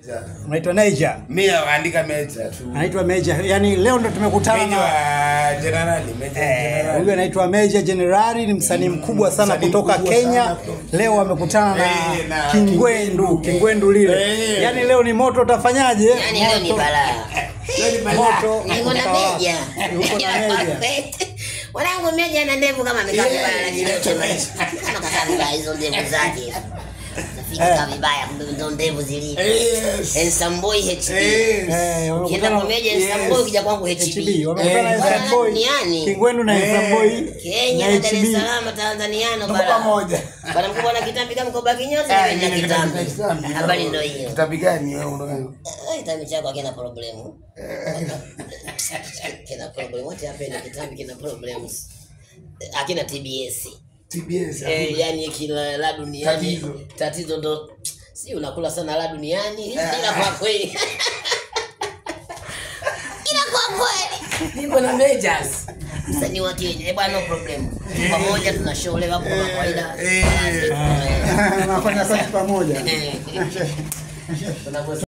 Unaitwa Niger. Mimi naandika meja tu. Anaitwa Major. Yaani leo ndo tumekutana Meja na wa generali, meja Eh, generali. huyu anaitwa Major Generali, ni msanii mkubwa sana msanii kutoka mkubwa Kenya. sana. Leo amekutana na Eh, na Kingwendu, Kingwendu. Kingwendu lile. Eh. Yaani leo ni moto, utafanyaje? Yaani leo ni Moto. balaa. Leo ni balaa. Moto. Niko na Utawala. meja. Yuko na Meja. Mwanangu meja ana ndevu kama amekaa Yeah, vibaya lakini yeah. kama kakaa vibaya hizo ndevu zake. Nafika Eh. kaa vibaya kumbe ndo ndevu zilivyo. Yes. Handsome boy HB. Yes. Eh, Ukienda wamekutana kwa meja handsome boy ukija kwangu HB. HB. Wamekutana na Eh, Handsome Boy. duniani. Kingwendu na Eh. Handsome Boy. Kenya na na Dar es HB. Salaam Tanzaniano Tuko bara. pamoja. Bwana mkubwa na kitambi kama mkoba kinyozi Ah, na mimi na mimi kitambi. na kitambi. Habari ndio hiyo. Kitambi gani wewe unataka? Eh, Kitambi chako hakina problemu. Kina problem. What happened? Kitambi kina problems. Hakina TBS. TBS. Eh, yani kila la duniani Tatizo. tatizo ndo si unakula sana la duniani ila kwa kweli ila kwa kweli niko na majors msanii wa Kenya eh bwana no problem pamoja tuna show leo hapo kama kawaida Eh. Anafanya kazi pamoja. Eh. Tunavyo